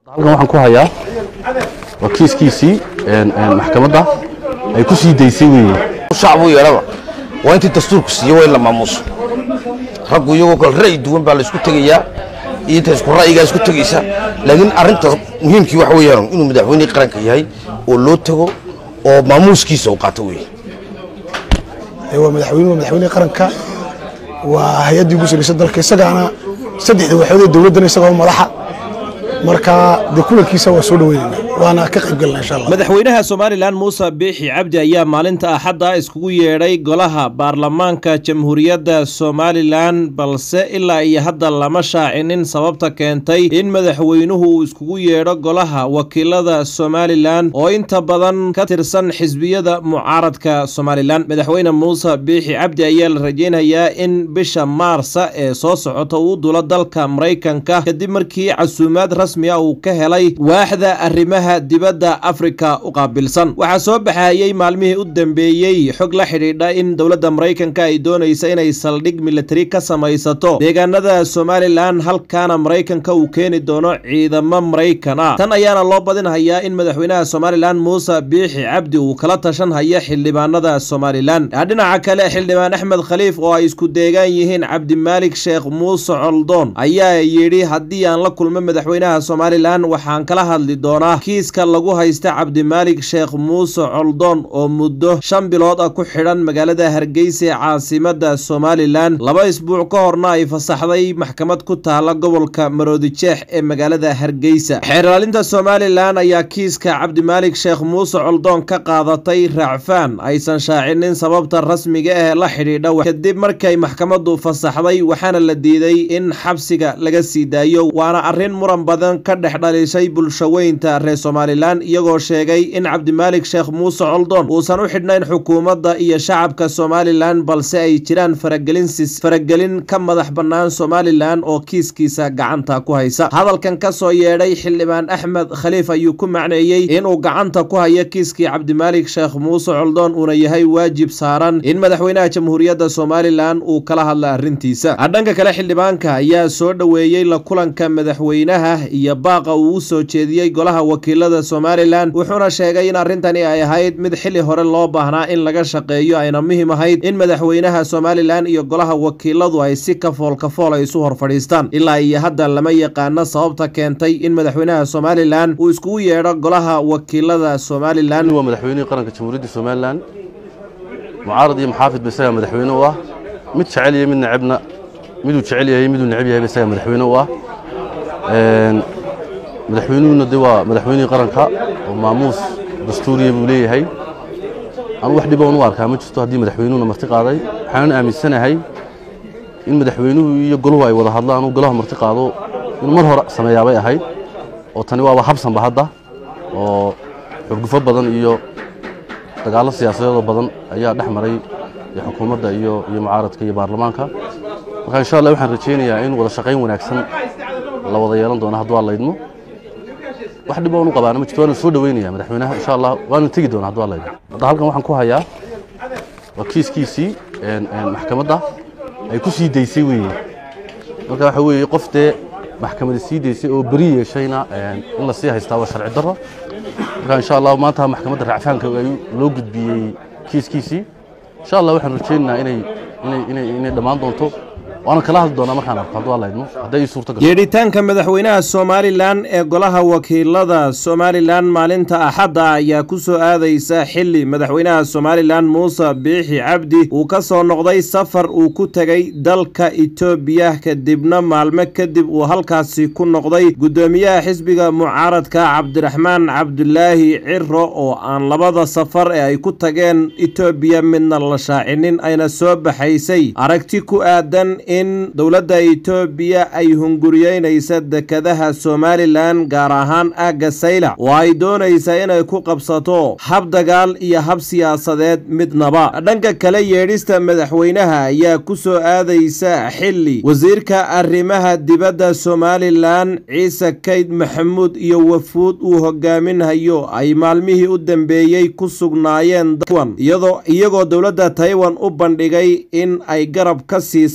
halkan waxaan ku hayaa waa kiiskiisii maxkamadda ay ku sii daysay weeye shacbu yeelaba waa intii dastuurku siiye waa in la maamuuso raggu iyagoo kale ra'yi duwan baa la isku tegayaa iyo inta isku ra'yigaa isku tegaysa laakiin arrinta muhiimkii waxa weeyaan inuu madaxweynihii qaranka yahay oo loo tago oo maamuuskiisa uu qaato weeye waa madaxweynuhu waa madaxweynihii qaranka waa hay-addii ugu sarreysa dalka isagaana saddexda waxoodee dowladdana isagoo madaxa marka dee kulankiisa waa soo dhaweynayna waana ka qayb galna insha allah madaxweynaha somalilan muuse biixi cabdi ayaa maalinta axadda iskugu yeedhay golaha baarlamaanka jamhuuriyadda somalilan balse ilaa iyo hadda lama shaacinin sababta keentay in madaxweynuhu uu iskugu yeedho golaha wakiilada somalilan oo inta badan ka tirsan xisbiyada mucaaradka somalilan madaxweyne muuse biixi cabdi ayaa la rajeynayaa in bisha maarsa ee soo socota uu dulo dalka maraykanka kadib markii casuumaad rasmi ah uu ka helay waaxda arrimaha dibadda afrika u qaabilsan waxaa soo baxayey maalmihii u dambeeyey xog la xidhiidha in dowladda maraykanka ay doonaysa inay saldhig militari ka samaysato deegaanada somalilan halkaana maraykanka uu keeni doono ciidamo maraykan ah tan ayaana loo badinhayaa in madaxweynaha somalilan muuse biixi cabdi uu kala tashan haya xildhibaanada somalilan dhinaca kale xildhibaan axmed khaliif oo ay isku deegaan yihiin cabdimaalik sheekh muuse coldoon ayaa yidhi haddii aan la kulmo madaxweynaha somalilan waxaan kala hadli doonaa kiiska lagu haysta cabdimaalik sheekh muuse coldoon oo muddo shan bilood ah ku xidhan magaalada hargeysa ee caasimada somalilan laba isbuuc ka horna ay fasaxday maxkamad ku taala gobolka maroodijeex ee magaalada hargeysa xeerlaalinta somalilan ayaa kiiska cabdimaalik sheekh muuse coldoon ka qaadatay raacfaan aysan shaacinin sababta rasmiga ah ee la xidhiidha kadib markay maxkamadu fasaxday waxaana la diiday in xabsiga laga sii daayo waana arrin muran badan ka dhex dhalisay bulshaweynta reer somalilan iyagoo sheegay in cabdimaalik sheekh muuse coldoon uusan u xidhnayn xukuumadda iyo shacabka somalilan balse ay jiraan faragelin faragelin ka madax bannaan somalilan oo kiiskiisa gacanta ku haysa hadalkan ka soo yeedhay xildhibaan axmed khaliif ayuu ku macneeyey inuu gacanta ku hayo kiiskii cabdimaalik sheekh muuse coldoon uuna yahay waajib saaran in madaxweynaha jamhuuriyadda somalilan uu kala hadla arrintiisa dhanka kale xildhibaanka ayaa soo dhoweeyey la kulanka madaxweynaha iyo baaqa uu u soo jeediyey golaha wakiilada somalilan wuxuuna sheegay in arrintani ay ahayd mid xili hore loo baahnaa in laga shaqeeyo ayna muhiim ahayd in madaxweynaha somalilan iyo golaha wakiiladu ay si kafool kafool ay isu hor fadhiistaan ilaa iyo hadda lama yaqaano sababta keentay in madaxweynaha somalilan uu iskugu yeedho golaha wakiilada somalilan waa madaxweynihii qaranka jamhuuriyadda somalilan mucaarad iyo maxaafid ba isagaa madaxweyne u ah mid jecel iyo mid necebna miduu jecel yahay miduu neceb yahay ba isagaa madaxweyne u ah madaxweynuhuna de waa madaxweynihii qaranka oo maamuus dastuuriya buu leeyahay anu wax dhiboon u arkaa ma jirto haddii madaxweynuhuna marti qaaday waxaanan aaminsanahay in madaxweynuhu iyo goluhu ay wada hadlaan uu golaha marti qaado inuu mar hore sameeyaabay ahayd oo tani waaba habsanba hadda oo xurgufo badan iyo dagaallo siyaasadeedoo badan ayaa dhex maray xukuumadda iyo iyo mucaaradka iyo baarlamaanka marka insha allah waxaan rajaynayaa in wada shaqayn wanaagsan la wada yeelan doono hadduu alla idmo wax dhib oon u qabaana ma jirto waana soo dhaweynaya madaxweynaha insha allah waana tegi doona hadduu alla idmo hadda halkan waxaan ku hayaa waa kiiskiisii maxkamadda ay ku sii daysay weeye marka waxa weeye qof dee maxkamada sii daysay oo beri yeeshayna in la sii haystaa waa sharci darro marka insha allah maanta maxkamadda racfaanka loo gudbiyey kiiskiisii insha allah waxaan rajaynaynaa inay inay inay inay dhammaan doonto waana kala hadli doonaa markaan arko hadduu alla idmo hadday ii suurta gasho yeedhitaanka madaxweynaha somalilan ee golaha wakiilada somalilan maalinta axadda ayaa ku soo aadaysa xili madaxweynaha somalilan muuse biixi cabdi uu ka soo noqday safar uu ku tegay dalka etoobiya kadibna maalmo kadib uu halkaasi ku noqday guddoomiyaha xisbiga mucaaradka cabdiraxmaan cabdulaahi ciro oo aan labada safar ee ay ku tageen etoobiya midna la shaacinin ayna soo baxaysay aragti ku aadan in dowladda etoobiya ay hunguriyeynaysa dekadaha somalilan gaar ahaan aagga saylac oo ay doonaysa inay ku qabsato hab dagaal iyo hab siyaasadeed midnaba dhanka kale yeedhista madaxweynaha ayaa ku soo aadaysa xili wasiirka arrimaha dibadda somalilan ciise kayd maxamuud iyo wafuud uu hogaaminhayo ay maalmihii u dambeeyey ku sugnaayeen taiwan iyagoo dowladda taiwan u bandhigay in ay garab ka siisa sidii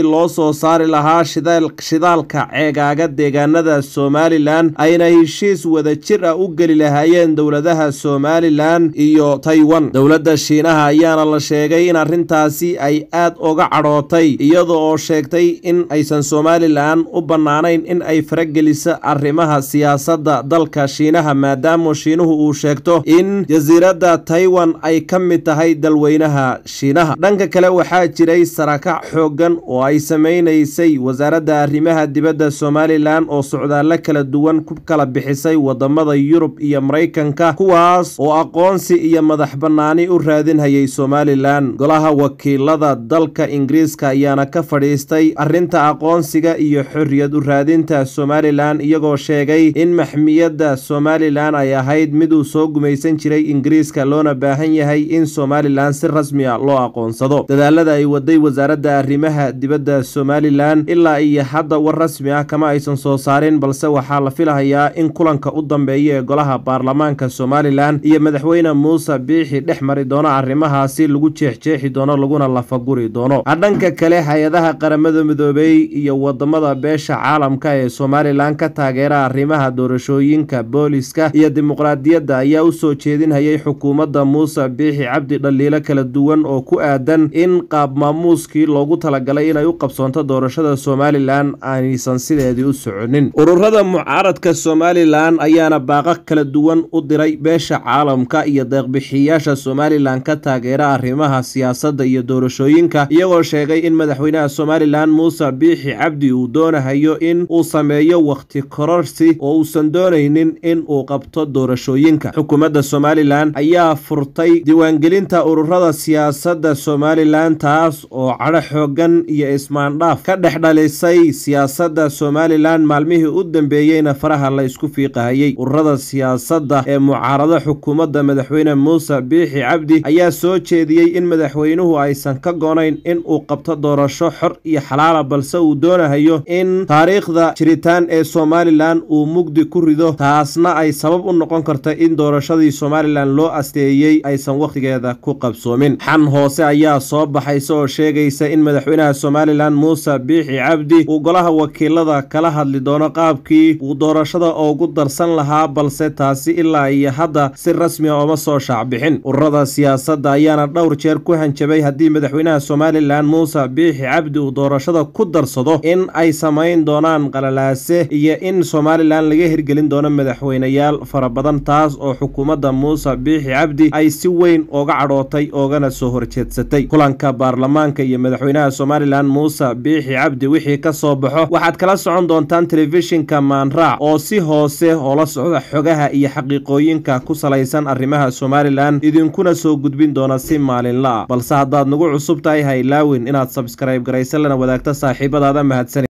loo soo saari lahaa shidaalka ceegaaga deegaanada somalilan ayna heshiis wadajir ah u geli lahaayeen dowladaha somalilan iyo taiwan dowladda shiinaha ayaana la sheegay in arrintaasi ay aad uga cadhootay iyada oo sheegtay in aysan somalilan u bannaanayn in ay farageliso arrimaha siyaasadda dalka shiinaha maadaama shiinuhu uu sheegto in jasiiradda taiwan ay ka mid tahay dalweynaha shiinaha dhanka kale waxaa jiray sarakac xooggan oo ay samaynaysay wasaaradda arrimaha dibadda somalilan oo socdaallo kala duwan ku kala bixisay wadamada yurub iyo maraykanka kuwaas oo aqoonsi iyo madax bannaani u raadinhayay somalilan golaha wakiilada dalka ingiriiska ayaana ka fadhiistay arrinta aqoonsiga iyo xorriyad u raadinta somalilan iyagoo sheegay in maxmiyadda somalilan ay ahayd mid uu soo gumaysan jiray ingiriiska loona baahan yahay in somalilan si rasmi a loo aqoonsado dadaalada ay waday wasaaradda arrimaha dibadda somalilan ilaa iyo hadda war rasmi ah kama aysan soo saarin balse waxaa la filahayaa in kulanka u dambeeya ee golaha baarlamaanka somalilan iyo madaxweyne muuse biixi dhex mari doono arrimahaasi lagu jeexjeexi doono laguna lafaguri doono dhanka kale hay-adaha qaramada midoobey iyo wadamada beesha caalamka ee somalilan ka taageera arrimaha doorashooyinka booliska iyo dimuqraadiyadda ayaa u soo jeedinhayay xukuumadda muuse biixi cabdi dhaliilo kala duwan oo ku aadan in qaab maamuuskii loogu talagalay inay u qabsoonto doorashada somalilan aanaysan sideedii u soconin ururada mucaaradka somalilan ayaana baaqo kala duwan u diray beesha caalamka iyo deeqbixiyaasha somalilan ka taageera arrimaha siyaasadda iyo doorashooyinka iyagoo sheegay in madaxweynaha somalilan muuse biixi cabdi uu doonahayo in uu sameeyo wakhti kororsi oo uusan doonaynin in uu qabto doorashooyinka xukuumadda somalilan ayaa furtay diiwaangelinta ururada siyaasadda somalilan taas oo cadho xoogan iyo ismaandhaaf ka dhex dhalisay siyaasadda somalilan maalmihii u dambeeyeyna faraha la isku fiiqahayey ururada siyaasadda ee mucaarado xukuumadda madaxweyne muuse biixi cabdi ayaa soo jeediyey in madaxweynuhu aysan ka goonayn in uu qabto doorasho xor iyo xalaala balse uu doonahayo in taariikhda jiritaan ee somalilan uu mugdi ku rido taasna ay sabab u noqon karta in doorashadii somalilan loo asteeyey aysan wakhtigeeda ku qabsoomin xan hoose ayaa soo baxaysa oo sheegaysa in madaxweynaha somalilan muuse biixi cabdi uu golaha wakiilada kala hadli doono qaabkii uu doorashada ugu darsan lahaa balse taasi ilaa iyo hadda si rasmi a uma soo shaacbixin ururada siyaasadda ayaana dhowr jeer ku hanjabay haddii madaxweynaha somalilan muuse biixi cabdi uu doorashada ku darsado in ay samayn doonaan qalalaase iyo in somalilan laga hirgelin doono madaxweyneyaal fara badan taas oo xukuumadda muuse biixi cabdi ay si weyn ooga cadhootay oogana soo horjeedsatay kulanka baarlamaanka iyo madaxweynaha somalilan muuse biixi cabdi wixii ka soo baxo waxaad kala socon doontaan telefishinka maanraac oo si hoose oo la socda xogaha iyo xaqiiqooyinka ku salaysan arrimaha somalilan idinkuna soo gudbin doona si maalinla ah balse haddaad nagu cusub tahay ha ilaawin inaad sabskrayb garaysa lana wadaagto saaxiibadaada mahadsan